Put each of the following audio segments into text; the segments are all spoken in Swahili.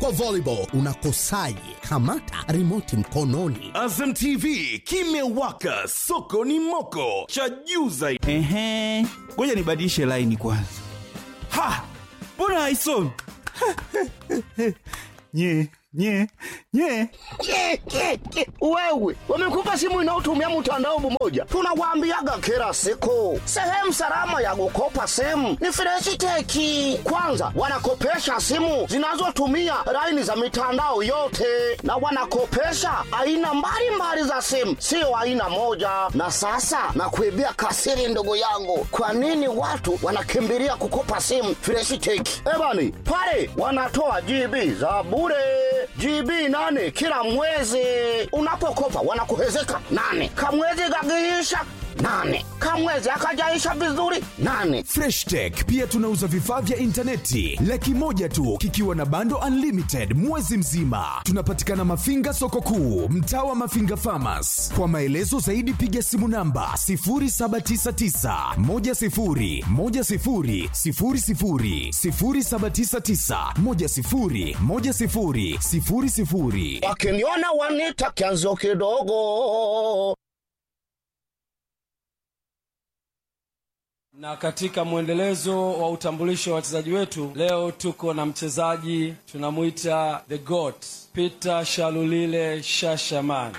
Kwa volleyball unakosaje? Kamata remote mkononi. Azam TV kimewaka, soko ni moko, cha juu zaidi. Ehe, ngoja nibadilishe laini kwanza. Ha, mbona haisomi? nye nye nye Ke, ke, ke. Wewe wamekupa simu inayotumia mtandao mmoja, tunawaambiaga kila siku, sehemu salama ya kukopa simu ni Freshiteki. Kwanza wanakopesha simu zinazotumia laini za mitandao yote, na wanakopesha aina mbalimbali za simu, sio aina moja. Na sasa nakuibia kasiri, ndugu yangu, kwa nini watu wanakimbilia kukopa simu Freshiteki? Ebani pale wanatoa GB za bure GB nane kila mwezi. Unapokopa wanakuhezeka nane, kamwezi gagiisha nane, kamwezi akajaisha vizuri nane. Fresh Tech pia tunauza vifaa vya intaneti laki moja tu kikiwa na bando unlimited mwezi mzima. Tunapatikana Mafinga soko kuu, mtaa wa Mafinga Farmers. Kwa maelezo zaidi piga simu namba 0799 10 10 00 0799 10 10 00. Wakiniona wanita kianzo kidogo. Na katika mwendelezo wa utambulisho wa wachezaji wetu, leo tuko na mchezaji tunamwita the goat Peter Shalulile Shashaman.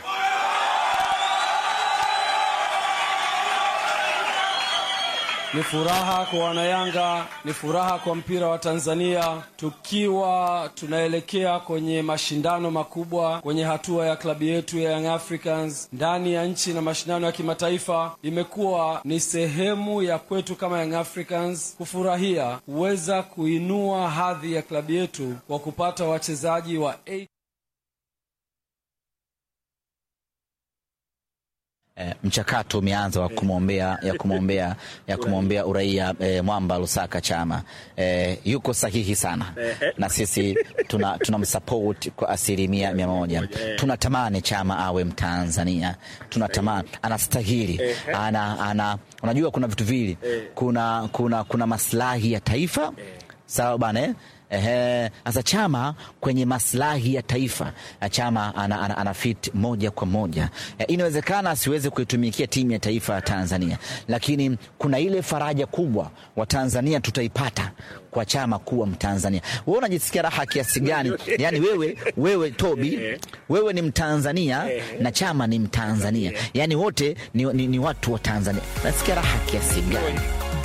Ni furaha kwa Wanayanga, ni furaha kwa mpira wa Tanzania, tukiwa tunaelekea kwenye mashindano makubwa kwenye hatua ya klabu yetu ya Young Africans ndani ya nchi na mashindano ya kimataifa. Imekuwa ni sehemu ya kwetu kama Young Africans kufurahia kuweza kuinua hadhi ya klabu yetu kwa kupata wachezaji wa A Eh, mchakato umeanza wa kumwombea ya kumwombea ya kumwombea uraia eh, Mwamba Lusaka Chama eh, yuko sahihi sana na sisi tuna tunamsupport kwa asilimia mia moja. Tunatamani Chama awe Mtanzania, tunatamani anastahili, ana, ana, unajua kuna vitu vili, kuna, kuna, kuna maslahi ya taifa sawa bana eh? Ehe, sasa Chama kwenye maslahi ya taifa na Chama ana, ana, ana fit moja kwa moja e, inawezekana asiweze kuitumikia timu ya taifa ya Tanzania, lakini kuna ile faraja kubwa wa Tanzania tutaipata kwa Chama kuwa Mtanzania. Wewe unajisikia raha kiasi gani? Yani wewe, wewe Tobi, wewe ni Mtanzania na Chama ni Mtanzania, yani wote ni, ni, ni watu wa Tanzania. Nasikia raha kiasi gani?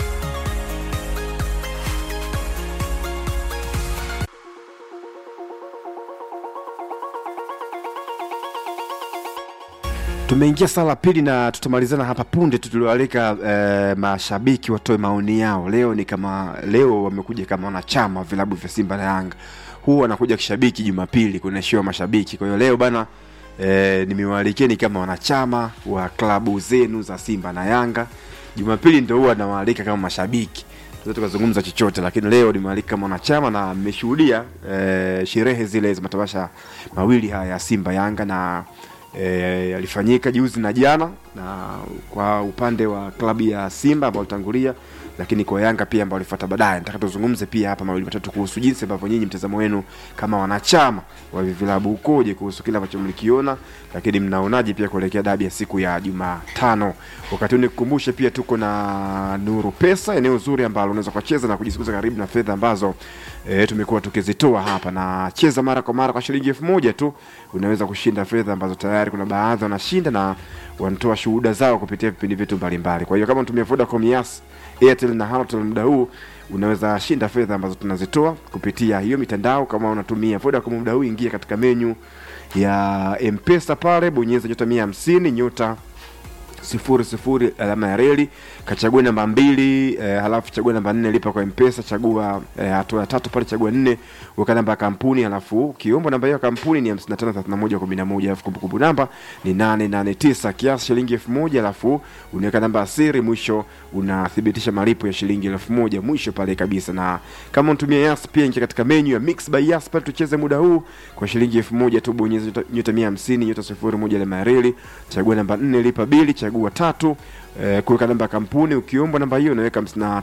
Tumeingia saa la pili na tutamalizana hapa punde tu. Tuliwaalika eh, mashabiki watoe maoni yao. Leo ni kama leo wamekuja kama wanachama vilabu vya Simba na Yanga, huwa wanakuja kishabiki Jumapili kunaishiwa mashabiki. Kwa hiyo leo bana eh, nimewaalikeni kama wanachama wa klabu zenu za Simba na Yanga. Jumapili ndio huwa nawaalika kama mashabiki tunaweza tukazungumza chochote, lakini leo nimewaalika kama wanachama na mmeshuhudia eh, sherehe zile za matamasha mawili haya ya Simba Yanga na e, alifanyika juzi na jana, na kwa upande wa klabu ya Simba ambao walitangulia, lakini kwa Yanga pia ambao walifuata baadaye. Nataka tuzungumze pia hapa mawili matatu kuhusu jinsi ambavyo nyinyi mtazamo wenu kama wanachama wa hivi vilabu ukoje kuhusu kile ambacho mlikiona, lakini mnaonaje pia kuelekea dabi ya siku ya Jumatano. Wakati huu nikukumbushe pia tuko na Nuru Pesa, eneo zuri ambalo unaweza kucheza na kujisukuza karibu na fedha ambazo e, tumekuwa tukizitoa hapa, na cheza mara kwa mara kwa shilingi elfu moja tu unaweza kushinda fedha ambazo tayari kuna baadhi wanashinda na wanatoa shuhuda zao kupitia vipindi vyetu mbalimbali. Kwa hiyo kama unatumia Vodacom, Yas, Airtel na Halotel muda huu unaweza shinda fedha ambazo tunazitoa kupitia hiyo mitandao. Kama unatumia Vodacom muda huu, ingia katika menyu ya M-Pesa pale, bonyeza nyota mia hamsini nyota sifuri sifuri alama ya reli kachagua namba mbili eh, halafu chagua namba nne lipa kwa mpesa chagua eh, hatua ya tatu pale chagua nne weka namba ya kampuni halafu ukiomba namba hiyo ya kampuni ni 553111 halafu kumbukumbu namba ni 889 kiasi shilingi elfu moja halafu unaweka namba ya siri mwisho unathibitisha malipo ya shilingi elfu moja mwisho pale kabisa na kama unatumia yas pia ingia katika menu ya mix by yas pale tucheze muda huu kwa shilingi elfu moja tu bonyeza nyota- nyota 150 nyota sifuri moja alama ya reli chagua namba nne lipa bili chagua chagua tatu eh, kuweka namba ya kampuni ukiombwa namba hiyo unaweka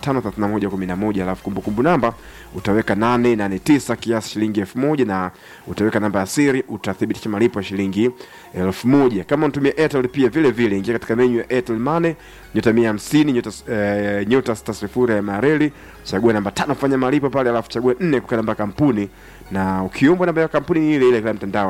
553111 alafu kumbukumbu namba utaweka 889 kiasi shilingi 1000 na utaweka namba ya siri utathibitisha malipo ya shilingi 1000 kama unatumia Airtel pia vile vile ingia katika menu ya Airtel Money nyota 150 nyota eh, nyota sita sifuri ya mareli chagua namba tano fanya malipo pale alafu chagua nne kuweka namba ya kampuni na ukiombwa namba ya kampuni ni ile ile kila mtandao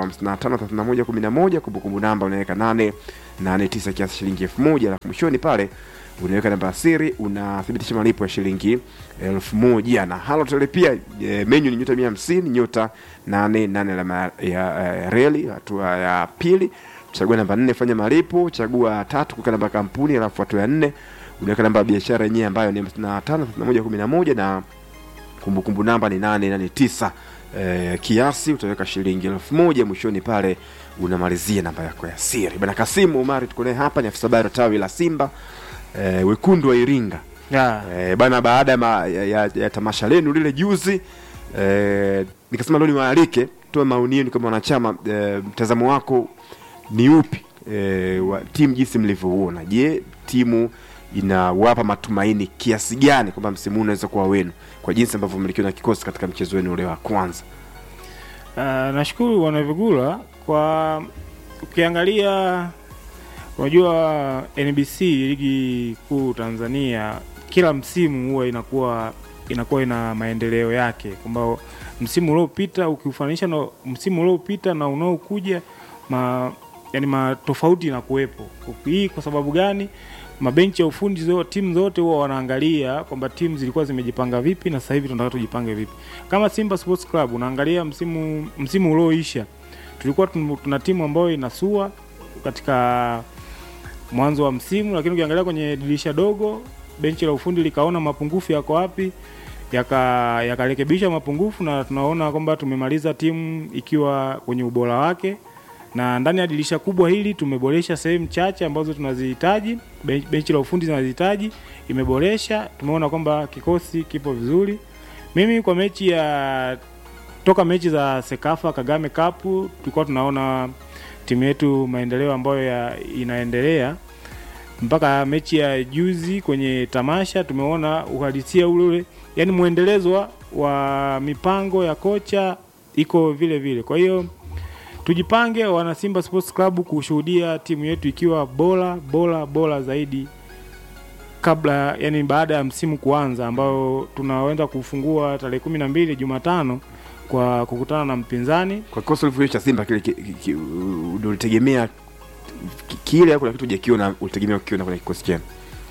553111 kumbukumbu namba unaweka 8 89 kiasi shilingi 1000 alafu mwishoni pale unaweka namba ya siri unathibitisha malipo ya shilingi elfu moja na halotel pia e, menyu ni nyota mia hamsini nyota nane nane alama ya e, reli hatua ya pili chagua namba nne fanya malipo chagua tatu kuweka namba ya kampuni alafu hatua ya nne unaweka namba ya biashara yenyewe ambayo ni hamsini na tano thelathini na moja kumi na moja na kumbukumbu namba ni nane nane tisa eh, kiasi utaweka shilingi elfu moja mwishoni pale unamalizia namba yako ya siri bana kasimu umari tuko naye hapa ni afisa habari wa tawi la simba eh, wekundu wa iringa yeah. eh, bana baada ya, ma- ya, ya, ya tamasha lenu lile juzi eh, nikasema leo niwaalike toe maoni yenu kama wanachama eh, mtazamo wako ni upi eh, wa timu jinsi mlivyouona je timu inawapa matumaini kiasi gani kwamba msimu huu unaweza kuwa wenu kwa jinsi ambavyo mlikiwa na kikosi katika mchezo wenu ule wa kwanza Uh, nashukuru bwana Vigula kwa ukiangalia, unajua NBC ligi kuu Tanzania kila msimu huwa inakuwa inakuwa ina maendeleo yake, kwamba msimu uliopita ukiufanisha na msimu uliopita na unaokuja ma, yani matofauti inakuwepo. Hii kwa sababu gani? Mabenchi ya ufundi zo, timu zote huwa wanaangalia kwamba timu zilikuwa zimejipanga vipi na sasa hivi tunataka tujipange vipi. Kama Simba Sports Club unaangalia msimu msimu ulioisha tulikuwa tun- tuna timu ambayo inasua katika mwanzo wa msimu, lakini ukiangalia kwenye dirisha dogo benchi la ufundi likaona mapungufu yako wapi yaka yakarekebisha mapungufu na tunaona kwamba tumemaliza timu ikiwa kwenye ubora wake na ndani ya dirisha kubwa hili tumeboresha sehemu chache ambazo tunazihitaji ben- benchi la ufundi zinazihitaji imeboresha tumeona kwamba kikosi kipo vizuri mimi kwa mechi ya toka mechi za sekafa kagame cup tulikuwa tunaona timu yetu maendeleo ambayo ya, inaendelea mpaka mechi ya juzi kwenye tamasha tumeona uhalisia ule ule yani mwendelezo wa, wa mipango ya kocha iko vile vile kwa hiyo tujipange wana Simba Sports Club kushuhudia timu yetu ikiwa bora bora bora zaidi kabla yani baada ya msimu kuanza ambao tunaenda kufungua tarehe kumi na mbili Jumatano kwa kukutana na mpinzani kwa kikosi ulivyoonyesha simba kile ki- ki- ki- ndio ulitegemea ki- kile au kuna kitu hujakiona ulitegemea kukiona kwenye kikosi chenu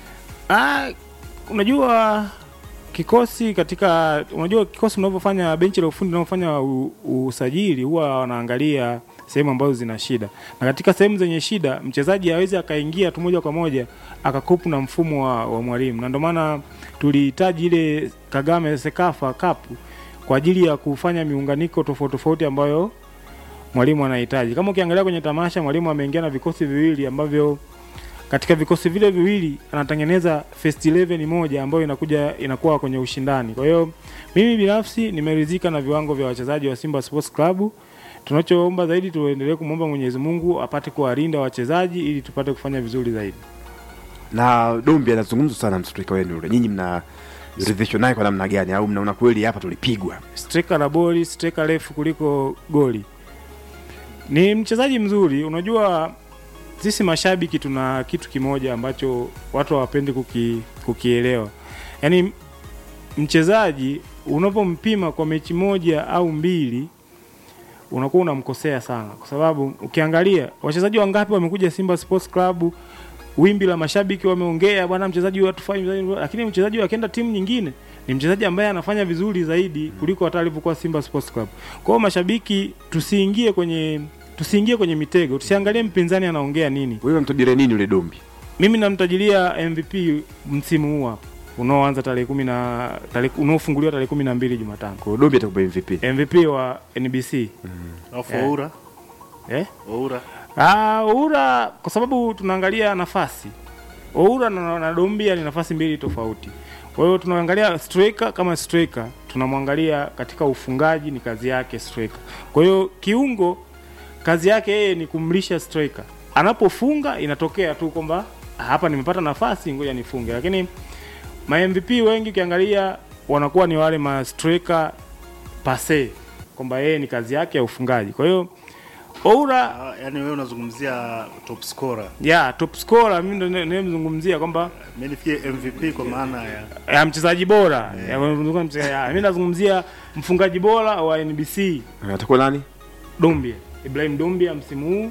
Ah, unajua kikosi katika unajua kikosi unavyofanya benchi la ufundi unavyofanya u- usajili huwa wanaangalia sehemu ambazo zina shida na katika sehemu zenye shida mchezaji hawezi akaingia tu moja kwa moja akakopu na mfumo wa, wa mwalimu na ndio maana tulihitaji ile Kagame Sekafa Cup kwa ajili ya kufanya miunganiko tofauti tofauti ambayo mwalimu anahitaji. Kama ukiangalia kwenye tamasha, mwalimu ameingia na vikosi viwili ambavyo katika vikosi vile viwili anatengeneza first 11 moja ambayo inakuja inakuwa kwenye ushindani. Kwa hiyo mimi binafsi nimeridhika na viwango vya wachezaji wa Simba Sports Club. Tunachoomba zaidi tuendelee kumwomba Mwenyezi Mungu apate kuwalinda wachezaji ili tupate kufanya vizuri zaidi. na dombi anazungumzwa sana mstrika wenu ule nyinyi mna ridhishwa naye kwa namna gani au mnaona kweli hapa tulipigwa striker la boli, striker refu kuliko goli. Ni mchezaji mzuri. Unajua sisi mashabiki tuna kitu kimoja ambacho watu hawapendi kuki, kukielewa. Yaani mchezaji unapompima kwa mechi moja au mbili unakuwa unamkosea sana, kwa sababu ukiangalia wachezaji wangapi wamekuja Simba Sports Club, wimbi la mashabiki wameongea, bwana mchezaji huyu hatufai, mchezaji huyu- lakini mchezaji akienda timu nyingine ni mchezaji ambaye anafanya vizuri zaidi kuliko hata alivyokuwa Simba Sports Club. Kwa hiyo mashabiki, tusiingie kwenye tusiingie kwenye mitego, tusiangalie mpinzani anaongea nini. wewe mtajire nini ule dombi Mimi namtajilia MVP msimu huu hapa unaoanza tarehe kumi na tarehe unaofunguliwa tarehe kumi na mbili Jumatano, kwa hiyo dombi atakupa mvp MVP wa NBC Alafu Eh. Oura, eh? Oura. Ah, Oura kwa sababu tunaangalia nafasi. Oura na, na Dombia ni nafasi mbili tofauti. Kwa hiyo tunaangalia striker kama striker, tunamwangalia katika ufungaji ni kazi yake striker. Kwa hiyo kiungo kazi yake yeye ni kumlisha striker. Anapofunga inatokea tu kwamba hapa nimepata nafasi ngoja nifunge lakini ma MVP wengi ukiangalia wanakuwa ni wale ma striker pase kwamba yeye ni kazi yake ya ufungaji kwa hiyo Oura Ah, yaani wewe unazungumzia top scorer ya top scorer mimi ndo nimemzungumzia kwamba mimi nifikie MVP kwa maana ya ya mchezaji bora ya, mchezaji- ya, mimi nazungumzia mfungaji bora wa NBC atakuwa nani Dumbia, Ibrahim Dumbia msimu huu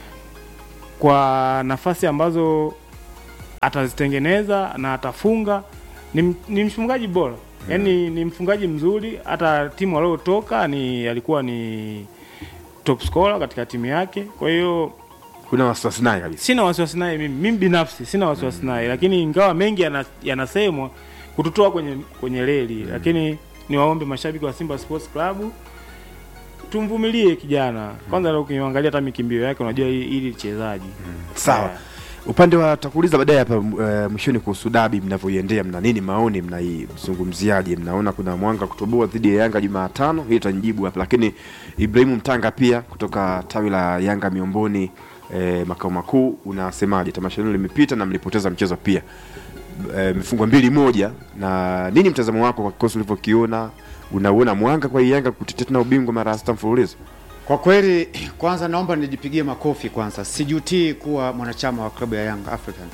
kwa nafasi ambazo atazitengeneza na atafunga ni, m- ni mfungaji bora yaani ni mfungaji mzuri hata timu waliotoka ni alikuwa ni top scorer katika timu yake kwa hiyo kuna wasiwasi naye kabisa sina wasiwasi naye mimi mimi binafsi sina wasiwasi naye lakini ingawa mengi yana- yanasemwa kututoa kwenye kwenye reli lakini niwaombe mashabiki wa Simba Sports Club tumvumilie kijana kwanza leo ukimwangalia hata mikimbio yake unajua hii hili chezaji sawa upande wa takuuliza baadaye hapa uh, mwishoni kuhusu dabi mnavyoiendea mna nini maoni mnaizungumziaje mnaona kuna mwanga kutoboa dhidi ya yanga jumatano hii itanijibu hapa lakini ibrahimu mtanga pia kutoka tawi la yanga miomboni eh, makao makuu unasemaje tamasha hilo limepita na mlipoteza mchezo pia eh, mifungwa mbili moja na nini mtazamo wako kwa kikosi ulivyokiona unauona mwanga kwa hii yanga kutetea tena ubingwa mara ya sita mfululizo Kwa kweli, kwanza naomba nijipigie makofi kwanza, sijutii kuwa mwanachama wa klabu ya Young African.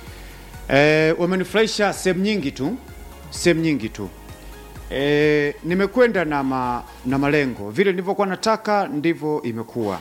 E, wamenifurahisha sehemu nyingi tu, sehemu nyingi tu. E, nimekwenda na, ma, na malengo vile nilivyokuwa nataka ndivyo imekuwa,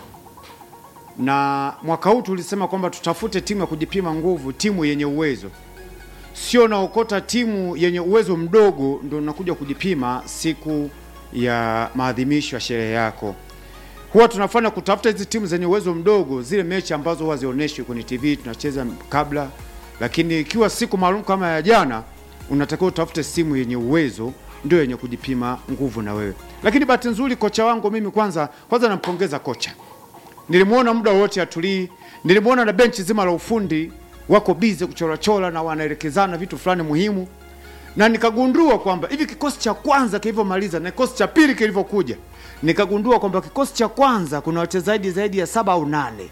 na mwaka huu tulisema kwamba tutafute timu ya kujipima nguvu, timu yenye uwezo sio naokota timu yenye uwezo mdogo ndo nakuja kujipima siku ya maadhimisho ya sherehe yako huwa tunafanya kutafuta hizi timu zenye uwezo mdogo, zile mechi ambazo huwa zionyeshwi kwenye TV tunacheza kabla, lakini ikiwa siku maalum kama ya jana, unatakiwa utafute simu yenye uwezo, ndio yenye kujipima nguvu na wewe. Lakini bahati nzuri kocha wangu mimi, kwanza kwanza nampongeza kocha, nilimwona muda wote atulii, nilimwona na benchi zima la ufundi wako bize kuchorachora na wanaelekezana vitu fulani muhimu, na nikagundua kwamba hivi kikosi cha kwanza kilivyomaliza na kikosi cha pili kilivyokuja, nikagundua kwamba kikosi cha kwanza kuna wachezaji zaidi ya saba au nane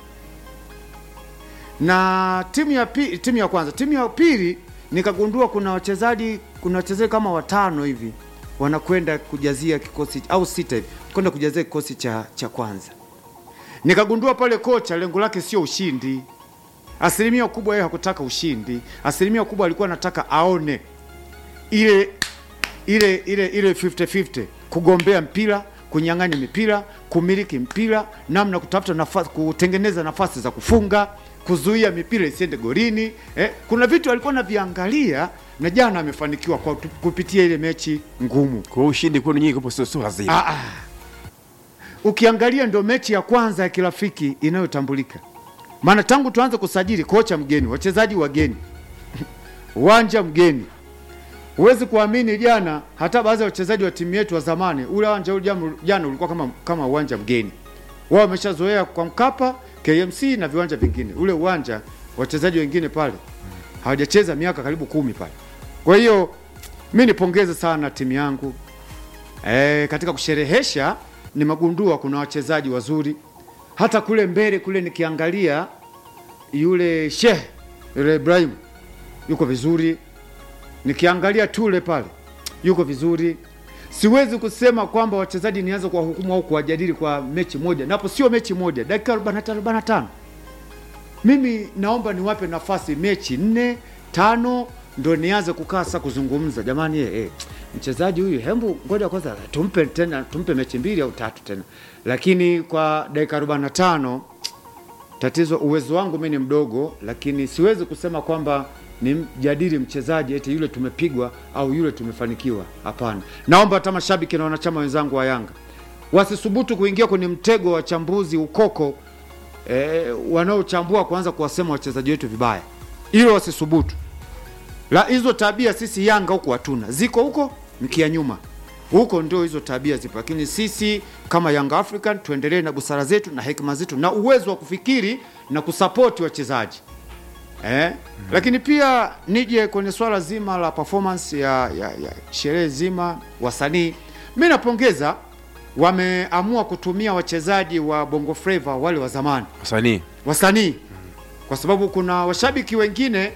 na timu ya pili, timu ya kwanza, timu ya pili nikagundua kuna wachezaji kuna wachezaji kama watano hivi wanakwenda kujazia kikosi au sita hivi kwenda kujazia kikosi cha, cha kwanza. Nikagundua pale kocha lengo lake sio ushindi, asilimia kubwa yeye hakutaka ushindi, asilimia kubwa alikuwa anataka aone ile ile ile ile 50-50 kugombea mpira kunyang'anya mipira kumiliki mpira namna kutafuta nafasi kutengeneza nafasi za kufunga kuzuia mipira isiende golini eh, kuna vitu alikuwa anaviangalia na jana amefanikiwa kwa kupitia ile mechi ngumu kwa ushindi kwenu nyinyi kupo sio sio lazima ah, ah. ukiangalia ndio mechi ya kwanza ya kirafiki inayotambulika maana tangu tuanze kusajili kocha mgeni wachezaji wageni uwanja mgeni huwezi kuamini jana hata baadhi ya wachezaji wa timu yetu wa zamani ule uwanja ule jana- jana ulikuwa kama kama uwanja mgeni wao wameshazoea kwa mkapa kmc na viwanja vingine ule uwanja wachezaji wengine pale hawajacheza miaka karibu kumi pale kwa hiyo mi nipongeze sana timu yangu e, katika kusherehesha nimegundua kuna wachezaji wazuri hata kule mbele kule nikiangalia yule Sheikh yule Ibrahim yuko vizuri, nikiangalia Tule pale yuko vizuri. Siwezi kusema kwamba wachezaji nianze kuwahukumu au kuwajadili kwa mechi moja, napo sio mechi moja, dakika 45 45. Mimi naomba niwape nafasi mechi nne tano, ndo nianze kukaa sasa kuzungumza. Jamani eh, eh, mchezaji huyu, hembu ngoja kwanza tumpe tena, tumpe mechi mbili au tatu tena, lakini kwa dakika 45 tatizo uwezo wangu mimi ni mdogo, lakini siwezi kusema kwamba nimjadili mchezaji eti yule tumepigwa au yule tumefanikiwa. Hapana, naomba hata mashabiki na wanachama wenzangu wa Yanga wasisubutu kuingia kwenye mtego wa wachambuzi ukoko eh, wanaochambua kuanza kuwasema wachezaji wetu vibaya, hilo wasisubutu. La, hizo tabia sisi Yanga huko hatuna, ziko huko mkia nyuma huko ndio hizo tabia zipo, lakini sisi kama Young African tuendelee na busara zetu na hekima zetu na uwezo wa kufikiri na kusapoti wachezaji eh? Lakini pia nije kwenye swala zima la performance ya, ya, ya sherehe zima wasanii, mi napongeza wameamua kutumia wachezaji wa Bongo Flava wale wa zamani wasanii wasanii kwa sababu kuna washabiki wengine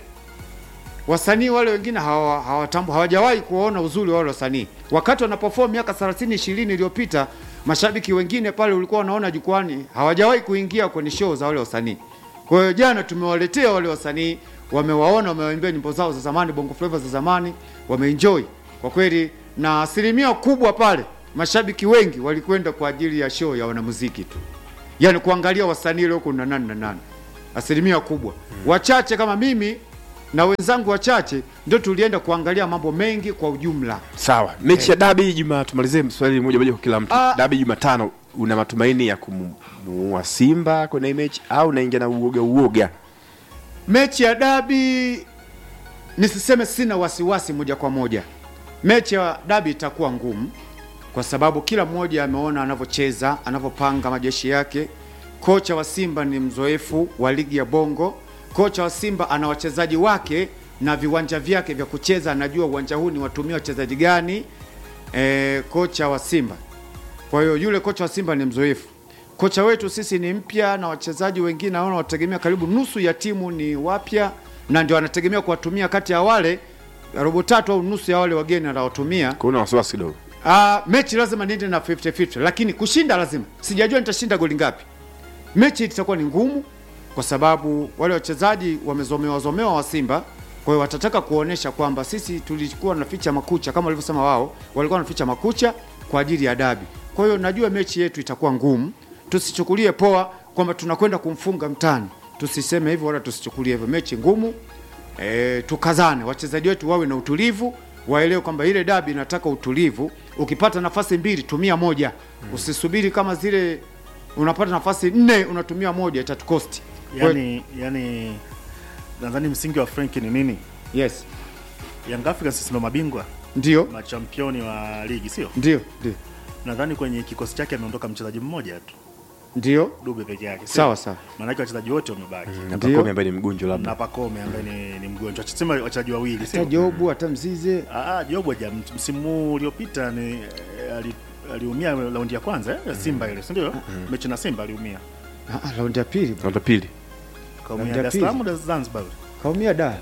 wasanii wale wengine hawa- hawatambu hawajawahi kuona uzuri wa wale wasanii wakati wanaperform miaka 30 20 iliyopita mashabiki wengine pale ulikuwa wanaona jukwani hawajawahi kuingia kwenye show za wale wasanii kwa hiyo jana tumewaletea wale wasanii wamewaona wamewaimbia nyimbo zao za zamani bongo flava za zamani wameenjoy kwa kweli na asilimia kubwa pale mashabiki wengi walikwenda kwa ajili ya show ya wanamuziki tu yani kuangalia wasanii leo kuna nani na nani asilimia kubwa wachache kama mimi na wenzangu wachache ndio tulienda kuangalia mambo mengi kwa ujumla sawa mechi ya dabi juma tumalizie swali moja moja kwa kila mtu Ah. dabi jumatano una matumaini ya kumuua simba kwenye hii mechi au unaingia na uoga uoga mechi ya dabi nisiseme sina wasiwasi moja kwa moja mechi ya dabi itakuwa ngumu kwa sababu kila mmoja ameona anavyocheza anavyopanga majeshi yake kocha wa simba ni mzoefu wa ligi ya bongo kocha wa simba ana wachezaji wake na viwanja vyake vya kucheza anajua uwanja huu ni watumia wachezaji gani e, kocha wa simba kwa hiyo yule kocha wa simba ni mzoefu kocha wetu sisi ni mpya na wachezaji wengine naona wategemea karibu nusu ya timu ni wapya na ndio anategemea kuwatumia kati ya wale robo tatu au nusu ya wale wageni anawatumia kuna wasiwasi kidogo Uh, mechi lazima niende na 50-50 lakini kushinda lazima. Sijajua nitashinda goli ngapi. Mechi itakuwa ni ngumu kwa sababu wale wachezaji wamezomewa zomewa wa Simba, kwa hiyo watataka kuonesha kwamba sisi tulikuwa tunaficha makucha kama walivyosema wao, walikuwa wanaficha makucha kwa ajili ya dabi. Kwa hiyo najua mechi yetu itakuwa ngumu, tusichukulie poa kwamba tunakwenda kumfunga mtani, tusiseme hivyo wala tusichukulie hivyo. Mechi ngumu, e, tukazane, wachezaji wetu wawe na utulivu, waelewe kwamba ile dabi inataka utulivu. Ukipata nafasi mbili tumia moja, usisubiri kama zile unapata nafasi nne unatumia moja, itatukosti. Kwa- yani, yani nadhani msingi wa Frank ni nini? Yes, Young Africans sisi ndo mabingwa ndio machampioni wa ligi, sio? ndio ndio Nadhani kwenye kikosi chake ameondoka mchezaji mmoja tu, ndio, Dube peke yake, sio? sawa sawa, Maanake wachezaji wote wamebaki na Ndio. Pacome ambaye ni mgonjwa na labda Pacome ambaye ni, ni mgonjwa, sema wachezaji wawili, hata sio? Jobu hata Mzize Ah, ah, Jobu haja msimu huu uliopita ni eh, ali- aliumia raundi ya kwanza eh, ya Simba ile, si ndio? Mechi na Simba aliumia. Ah, ah, raundi ya pili raundi ya pili Kaumia Raundi ya Dar es Salaam au Zanzibar? kaumia da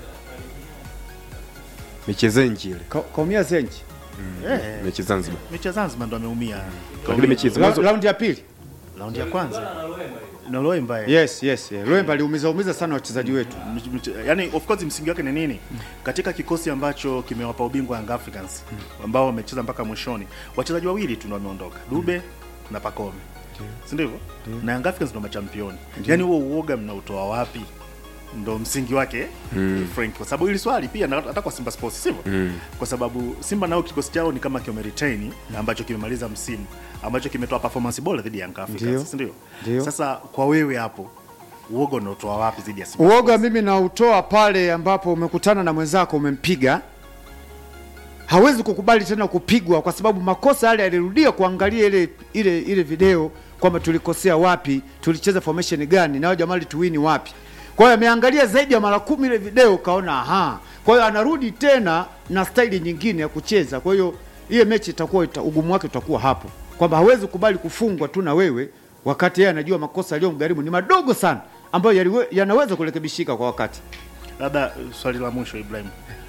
mechi zenji ile Ka- kaumia zenji Eh, mechi zanzibar mechi ya Zanzibar ndo ameumia. lakini mechi hizo Ra- mwanzo raundi ya pili Raundi ya kwanza na Loemba eh. yes yes yeah. Loemba aliumiza umiza sana wachezaji wetu Mch- mch- yani of course msingi wake ni nini katika kikosi ambacho kimewapa ubingwa Young Africans ambao wamecheza mpaka mwishoni wachezaji wawili tu ndio wameondoka Dube na Pacome si ndivyo na Young Africans ndio machampioni yani huo uoga mnautoa wapi ndo msingi wake Frank kwa sababu hili swali pia na hata kwa Simba Sports sivyo kwa sababu Simba nao kikosi chao ni kama kimeretain ambacho kimemaliza msimu ambacho kimetoa performance bora dhidi ya Young Ndio. Africans si ndio Ndio. sasa kwa wewe hapo uoga unaotoa wapi dhidi ya Simba uoga mimi nautoa pale ambapo umekutana na mwenzako umempiga hawezi kukubali tena kupigwa kwa sababu makosa yale alirudia kuangalia ile ile ile video kwamba tulikosea wapi tulicheza formation gani na hao jamaa tuwini wapi kwa hiyo ameangalia zaidi ya mara kumi ile video kaona aha kwa hiyo anarudi tena na staili nyingine ya kucheza kwa hiyo hiyo mechi itakuwa ita, ugumu wake utakuwa hapo kwamba hawezi kubali kufungwa tu na wewe wakati yeye anajua makosa aliyomgharimu ni madogo sana ambayo yaliwe- yanaweza kurekebishika kwa wakati labda uh, swali la mwisho Ibrahim,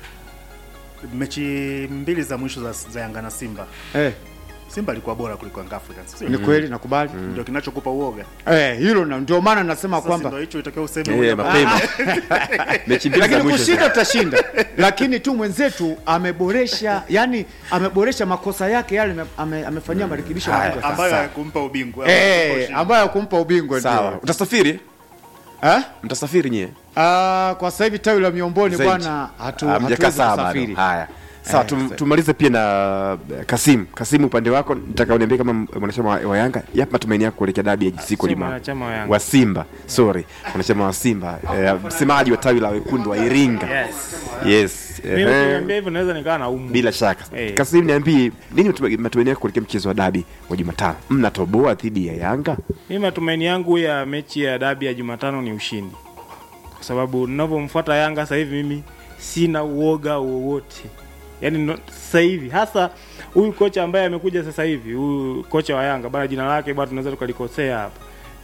mechi mbili za mwisho za, za Yanga na Simba, eh, Simba alikuwa bora kuliko Young Africans, sio? ni kweli nakubali Ndio kinachokupa uoga. eh, hilo na ndio maana nasema Sasa kwamba ndio hicho itakiwa useme Eh, moja mapema mechi mbili za lakini mwisho kushinda tutashinda lakini tu mwenzetu ameboresha yani ameboresha makosa yake yale ame- ame, amefanyia marekebisho Haya, makubwa ambayo sana. hayakumpa ubingwa. eh, ambayo kumpa ubingwa sawa ndio utasafiri eh? mtasafiri nyie Ah, kwa sasa hivi tawi la miomboni Zaidi. bwana hatu, Ah, mjakaa hatuwezi sawa bado. kusafiri haya sawa Eh, tum, sawa. tumalize pia na eh, Kasim Kasim upande wako nataka uniambie kama mwanachama wa, wa Yanga yapi matumaini yako kuelekea dabi ya siku Sio lima mwanachama wa Yanga. wa Simba sorry mwanachama wa Simba eh, msemaji wa tawi la wekundu wa Iringa Yes. yes Mimi eh, ukiniambia hivyo naweza nikawa na umu. bila shaka Eh. Kasim niambie nini matuma- matumaini yako kuelekea mchezo wa dabi wa Jumatano mnatoboa dhidi ya Yanga Mimi matumaini yangu ya mechi ya dabi ya Jumatano ni ushindi, kwa sababu ninavyomfuata Yanga sasa hivi mimi sina uoga wowote, yaani no- sasa hivi hasa huyu kocha ambaye amekuja sasa hivi, huyu kocha wa Yanga bana, jina lake bwana tunaweza tukalikosea hapa,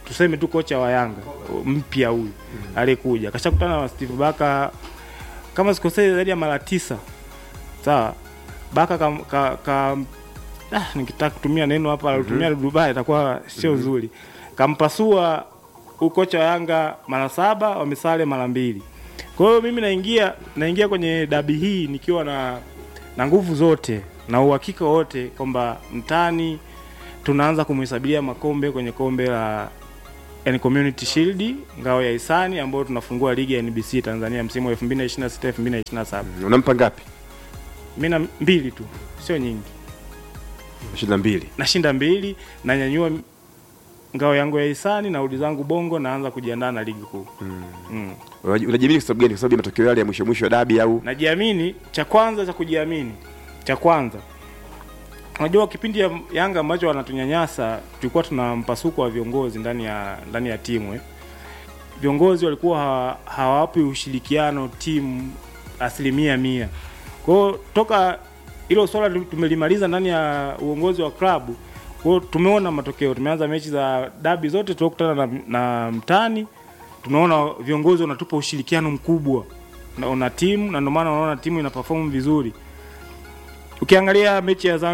tuseme tu kocha wa Yanga mpya huyu aliyekuja kashakutana na Steve Baka kama sikosei zaidi ya mara tisa sawa Baka ka, ka, ka ah, nikitaka kutumia neno hapa alitumia Dubai itakuwa sio zuri kampasua ukocha wa Yanga mara saba wamesale mara mbili kwa hiyo mimi naingia naingia kwenye dabi hii nikiwa na na nguvu zote na uhakika wote kwamba mtani tunaanza kumhesabia makombe kwenye kombe la yani Community Shield ngao ya hisani ambayo tunafungua ligi ya NBC Tanzania msimu wa 2026 2027. unampa ngapi Mimi na mbili tu, sio nyingi. ishirini na mbili Nashinda mbili, nanyanyua ngao yangu ya hisani, narudi zangu Bongo, naanza kujiandaa na ligi kuu. Mm. Unaji- unajiamini kwa sababu gani kwa sababu ya matokeo yale ya mwisho mwisho ya dabi au Najiamini, cha kwanza cha kujiamini, cha kwanza unajua kipindi ya Yanga ambacho wanatunyanyasa tulikuwa tuna mpasuko wa viongozi ndani ya ndani ya timu eh. Viongozi walikuwa hawa- hawawapi ushirikiano timu asilimia mia. Kwa hiyo toka hilo swala tu- tumelimaliza ndani ya uongozi wa klabu, kwa hiyo tumeona matokeo. Tumeanza mechi za dabi zote tuliokutana na, na mtani, tunaona viongozi wanatupa ushirikiano mkubwa na, na timu na ndio maana unaona timu ina perform vizuri. Ukiangalia mechi ya Zanzibar